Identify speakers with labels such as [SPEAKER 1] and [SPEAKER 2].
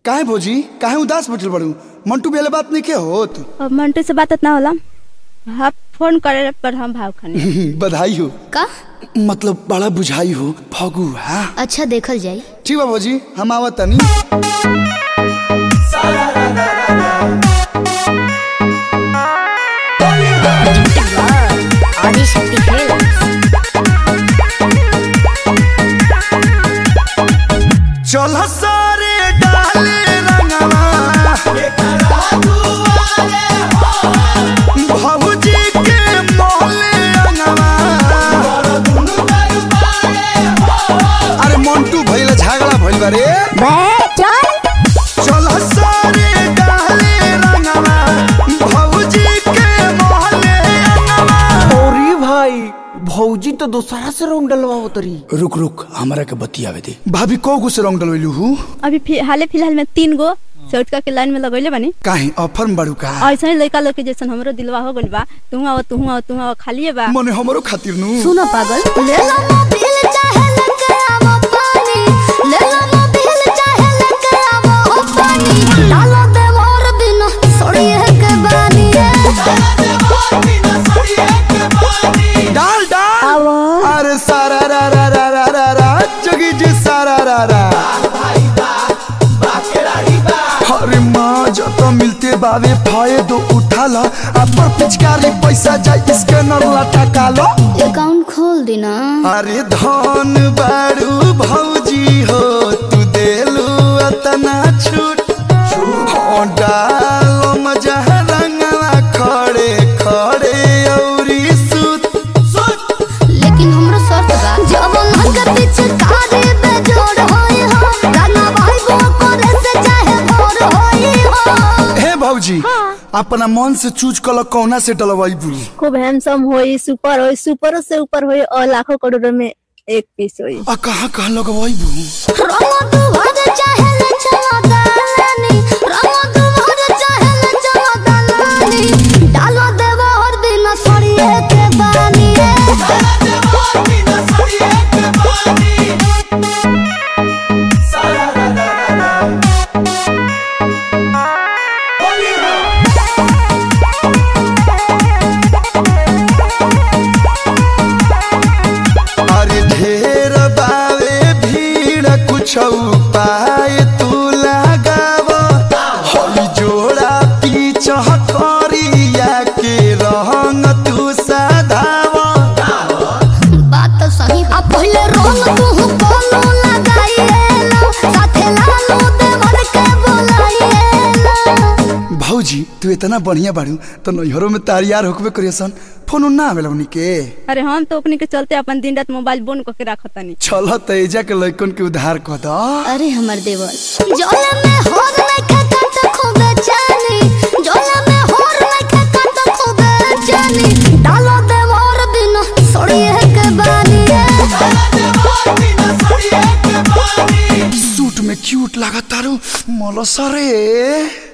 [SPEAKER 1] काहे भौजी काहे उदास बैठल बड़ू मंटू बेले बात नहीं के होत
[SPEAKER 2] अब मंटू से बात ना होला हाँ फोन करे पर हम भाव खाने
[SPEAKER 1] बधाई हो
[SPEAKER 3] का
[SPEAKER 1] मतलब बड़ा बुझाई हो फगू हाँ
[SPEAKER 3] अच्छा देखल जाई
[SPEAKER 1] ठीक बा भौजी हम आवत तनी
[SPEAKER 3] आदिशक्ति
[SPEAKER 1] चल सारे डाले रंगवा भौजी के मोले रंगवा अरे मंटू भइल झगड़ा भइल बा रे चल सारे डाले रंगवा भौजी के मोले रंगवा
[SPEAKER 4] अरे भाई भौजी तो दोसरा से रंग डलवाओ तरी
[SPEAKER 1] रुक रुक हमरा के बतियावे दे भाभी को गो से रंग डलवेलू हूँ
[SPEAKER 2] अभी फि- हाले फिलहाल में तीन गो चौटका के लाइन में लगैले बानी
[SPEAKER 1] काहे ऑफर में बड़ू का
[SPEAKER 2] ऐसा ही लड़का लोग के जैसन हमरो दिलवा हो गइल बा तू आओ तू आओ तू आओ खालिए बा
[SPEAKER 1] मने हमरो खातिर नु
[SPEAKER 3] सुनो पागल ले लो मोबिल चाहे लेके आवो पानी ले लो मोबिल चाहे लेके आवो पानी डालो दे मोर बिना सड़िए के बानी
[SPEAKER 1] डाल डाल अरे सारा रा रा रा रा रा रा जगी जी सारा रा रा अरे माँ जो तो मिलते बावे फायदो उठा लो अपर पिचकारी पैसा जाए इसके नरला टका लो
[SPEAKER 3] अकाउंट खोल देना
[SPEAKER 1] अरे धन बारू भौजी हो तू देलू अतना छूट हो डालो मजा रंगला खड़े खड़े औरी सूत
[SPEAKER 3] लेकिन हमरो शर्त बा जब नंग पीछे कारे बेजोड़ होई हो गाना भाई वो करे से चाहे भोर होई हो
[SPEAKER 1] हे भौजी अपना मन से चूज कल कौना से डलवाई बू
[SPEAKER 2] खूब हैंडसम होई सुपर होई सुपरों से ऊपर होई और लाखों करोड़ों में एक पीस होई
[SPEAKER 1] आ कहाँ कहाँ लगवाई बू
[SPEAKER 3] रंगो तू भर चाहे ले चलो दालानी रंगो तू भर चाहे ले चलो दालानी डालो देवो और बिना सड़िए के बानी
[SPEAKER 1] अरे ढेर बावे भीड़ कुछ पाए तू लगाव हई जोड़ा पीछ करिया के रंग तू सदाव
[SPEAKER 3] बात तो सही आ पहले रंग तू कोनो लगाइएला साथे लालू देवर के बोलाइएला
[SPEAKER 1] भौजी तू इतना बढ़िया बाड़ू तो नैहरों में तारियार होकबे करियसन फोन ना आवेला उनी के
[SPEAKER 2] अरे हम तो अपने के चलते अपन दिन रात मोबाइल बंद करके रखतानी
[SPEAKER 1] चल तेजा के लइकन के उधार कह द
[SPEAKER 3] अरे हमर देवर जोला में होर में खकत खूबे जानी जोला में होर में खकत खूबे जानी डालो देवर बिना सड़िए के बानी
[SPEAKER 1] सूट में क्यूट लागतारू मलसरे